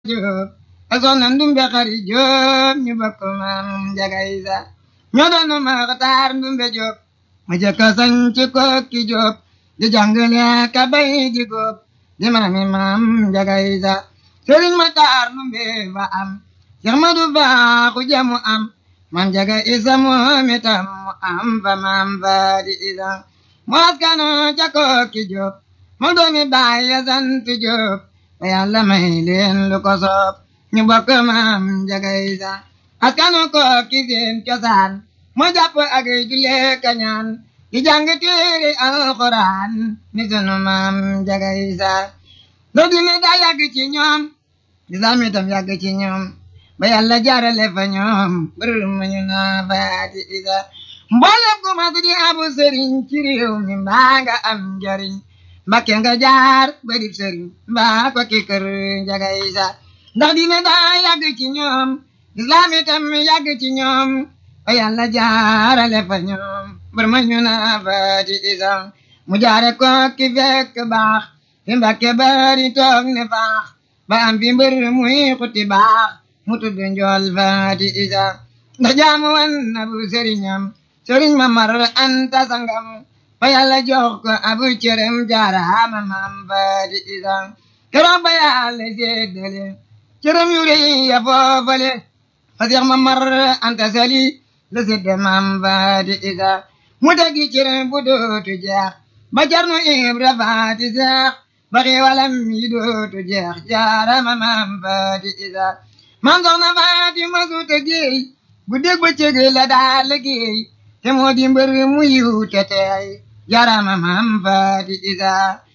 Jóob ak soxna Ndumbe Xari Jóob ñu bokk maam Njaga Isa ñoo doon Maxtaar Ndumbe Jóob mu jëkk sañ ci Kokki Jóob di jàngale ka bay di góob di maami maam Njaga Isa Sëriñ Maxtaar Ndumbe fa am Seex Madu Baaxu jamu am maam Njaga Isa moom itam mu am fa maam Faati Isa mu askano ca Kokki Jóob mu doomi baay ya sant Jóob ba Yàlla may leen lu ko soob ñu bokk maam Njaga Isa askanu Kokki seen cosaan mu jàpp ak julee kañaan di jàng téere alxuraan ni sunu maam Njaga Isa do dine daa yàgg ci ñoom lislaam itam yàgg ci ñoom ba Yàlla jaarale fa ñoom bër mu ñu naa Faati Isa mboolem ku mas di abu sëriñ ci réew mi mbaa nga am njariñ Mbakke nga jaar ba di sëriñ mbaa ko ki kër Njaga Isa ndax dine daa yàgg ci ñoom lislaam itam yàgg ci ñoom ba Yàlla jaarale fa ñoom bër ma ñu naa Faati Isa mu jaare ko ki fekk baax fi Mbakke bari toog ne faax ba am fi mbër muy xuti baax mu tudd njool Faati Isa ndax jaamu wan na bu sëriñam sëriñ ma mar anta sangam ba Yàlla jox ko abu cërëm jaaraama maam Faati Isa keroog ba Yàlla séddale cërëm yu rëy ya foofale fa Seex ma mar anta sali la sédde maam Faati Isa mu tegi cërëm bu dootu jeex ba Cerno Ibra Faati Seex ba xiiwalam yi dootu jeex jaaraama maam Faati Isa maam soxna Faati ma su tëggéey bu dégg ba cëg la daa liggéey te moo di mbër mu yiw te teey jaaraama maam Faati Isa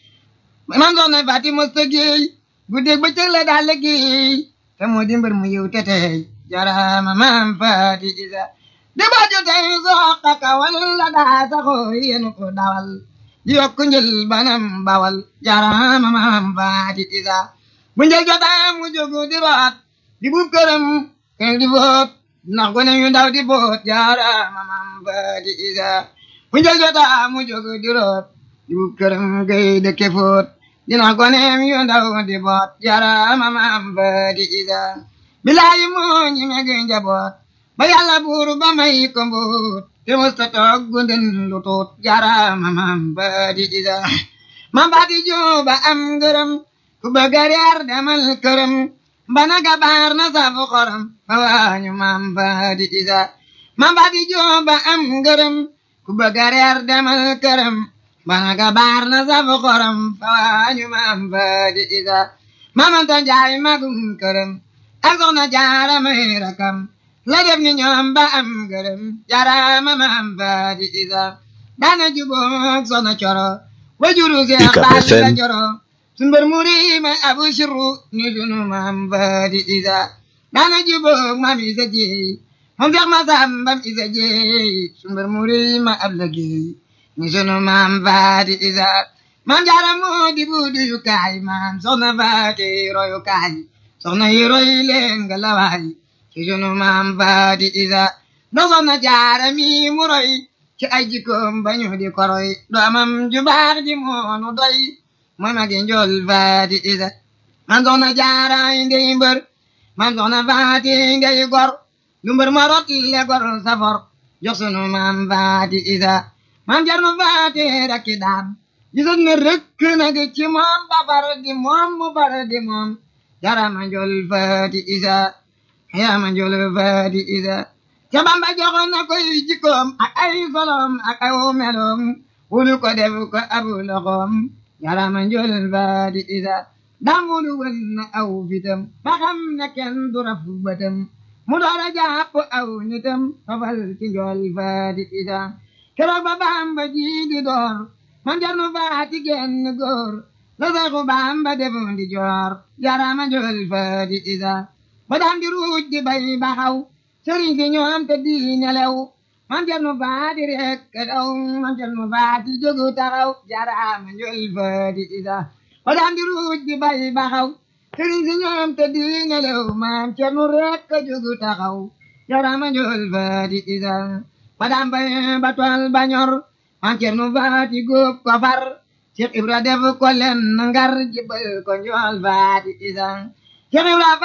maam soxna Faati ma tëggéey bu dégg ba cëg la daa liggéey te moo di mbër mu yiw te teey jaaraama maam Faati Isa di baajo tey soqa kawal la daa saxoo yéen ko dawal di yokk njël banam bawal jaaraama maam Faati Isa bu njël jotaa mu jógu di root di buub këram keng di boot ndax gone yu ndaw di boot jaaraama maam Faati Isa bu njël jotaa mu jógu di root di buub këram gay dëkke foot dina gone yu ndaw di boot jaaraama maam Faati Isa bilaayi moo ñi meg njaboot ba Yàlla buur ba may ko mbuut te musta toog gunden lu tuut jaaraama maam Faati Isa maam Faati Jóoba am ngërëm ku bëgg a reer demal këram mbana gabaar na safu xorom fa waañu maam Faati Isa maam Faati Jóoba am ngërëm ku bëgg a reer demal këram mbana gabaar na safu xorom fa waañu maam Faati Isa maam Anta Njaay magum këram ak soxna Jaara may rakam la def ni ñoom ba am ngërëm jaaraama maam Faati Isa daana jubóog soxna coro wajuru Seex Faal la coro sumbar muri ma abu shiru ni sunu maam Faati Isa daana jubóog maam Isa jeey moom Seex Masambam Isa jeey sumbar muri ma ab la geey ni sunu maam Faati Isa maam jaara moo di buudu yu kaay maam soxna Faati royu kaay soxna yi roy leen nga lawaay ci sunu maam Faati Isa ndox soxna jaara mi mu roy ci ay jikkoom bañu di koroy doomam ju baax ji moonu doy mooy magi njool Faati Isa man soxna jaara ndey mbër man soxna Faati ndey gor lu mbër ma rot le gor safor jox sunu maam Faati Isa man jarnu Faati rakki daam gisoon ne rëkk nag ci moom ba far di moom mu far di moom jarama njool Faati Isa yaama njool Faati Isa ca Bamba joxoon na koy jikkoom ak ay solom ak aw meloom wulu ko def ko abu loxoom jarama njool Faati Isa dam wulu wën na aw fitam ba xam ne kenn du raf bëtam mu doora jàpp aw nitam fafal ci njool Faati Isa keroog ba Bamba ji di door man jarnu Faati genn góor la Seexu Bamba defoon di joor jarama njool Faati Isa ba daan di ruuj di bay baxaw sëriñ si ñoom te di nelew man jarnu Faati rek daw man jarnu Faati jógu taxaw jarama njool Faati Isa ba daan di ruuj di bay baxaw sëriñ si ñoom te di nelew man jarnu rek jógu taxaw jarama njool Faati Isa ba daan bay ba tool ba ñor man jarnu Faati góob ko far Cheikh Ibra def ko len ngar jibal ko njool Faati Isa Cheikh Ibra